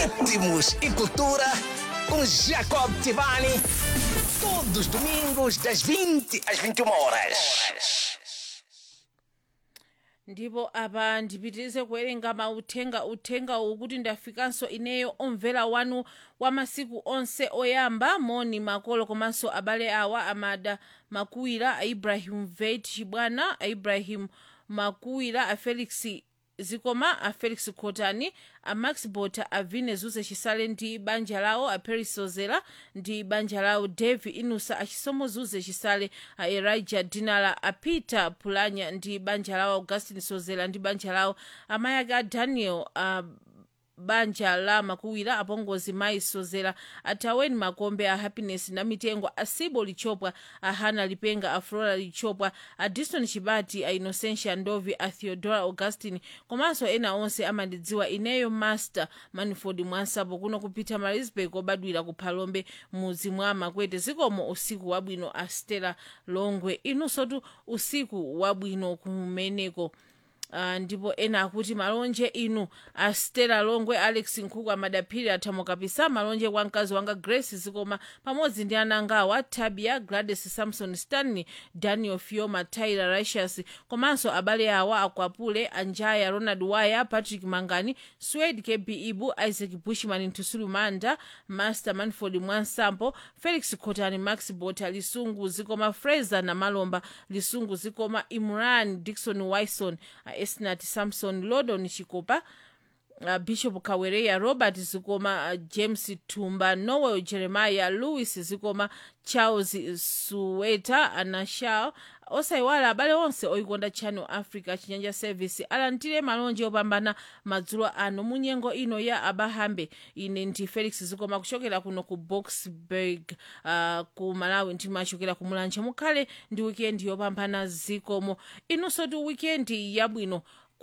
Ritmos e cultura com Jacob Tivani. Todos os domingos, das 20 às 21 horas. ndipo apa ndipitirize kuwerenga mauthenga uthenga ukuti ndafikanso ineyo omvera wanu wa masiku onse oyamba moni makolo komanso abale awa amada makuwira a ibrahim vet chibwana a ibrahim makuwira a felix zikoma a felix khotani a max bota a vine zuze chisale ndi banja lawo a paris sozera ndi banja lawo devi inusa a chisomo zuze chisale a elijah dinala a peter pulanya ndi banja lawo augustin sozera ndi banja lawo amayi ake a daniel a banja la makuwira apongozi mayi sozera ataweni makombe a happiness na mitengo a sibo lichopwa a hana lipenga a flora lichopwa a diston chibati a innocentia ndovi a theodora augustin komanso ena onse amandidziwa ineyo master manford mwansapo kuno kupita marisburg obadwira ku phalombe mudzi mwa makwete zikomo usiku wabwino a stella longwe inunsotu usiku wabwino kumeneko Uh, ndipo ena akuti malonje inu a stella longwe alex nkhuku amadaphiri athamokapisa malonje kwa mkazi wanga grace zikoma pamodzi ndi anangawa tabia gladys samson stanley daniel fioma tyler ricius komanso abale awa akwapule anjaya ronald waya patrick mangani swed kb ibu isaac bushman ntusulu manda master manford mwansampo felix khotani max bota lisungu zikoma fraser na malomba lisungu zikoma imran dikson wison esnat samson lodon chikopa uh, bishop kawereya robert zikoma uh, james tumba noel jeremiah louis zikoma charles suweta anashao osayiwala abale onse oyikonda channel africa chinyanja service alandire malonje opambana madzulo ano mu nyengo ino ya abahambe ine ndi felix zikoma kuchokera kuno ku boxburg uh, ku malawi ndimachokera ku mulanje mukhale ndi wikendi yopambana zikomo inunso ti wikendi yabwino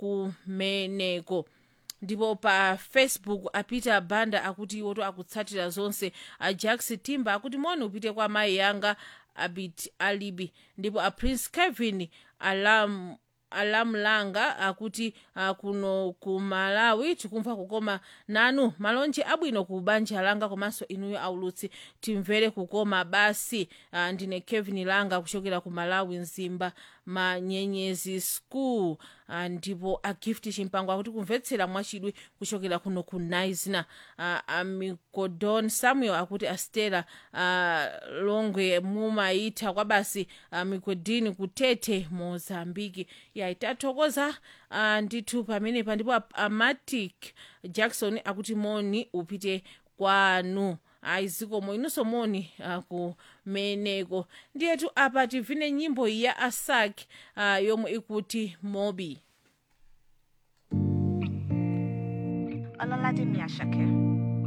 kumeneko ndipo pa facebook apita banda akuti iwoto akutsatira zonse a jax timba akuti moni upite kwa mayi yanga abit alibi ndipo a prince kevin alam alamulanga akuti uh, kuno ku malawi tikumva kukoma nanu malonje abwino ku banja langa komanso inuyo aulutsi timvere kukoma basi uh, ndine kevin langa kuchokera ku malawi mzimba manyenyezi school uh, ndipo a gift chimpango akuti kumvetsera mwachidwi kuchokera kuno ku naizina uh, amikodon samuel akuti astela uh, longwe mumayitha kwa basi uh, mikodini kutete mozambiki ya tathokoza uh, ndithu pamenepa ndipo amatic jackson akuti moni upite kwanu ayi zikomo inunso moni uh, kumeneko ndiyetu apa tivine nyimbo ya asak uh, yomwe ikuti mobi Ọlọ́ládé mi Àṣàkẹ́.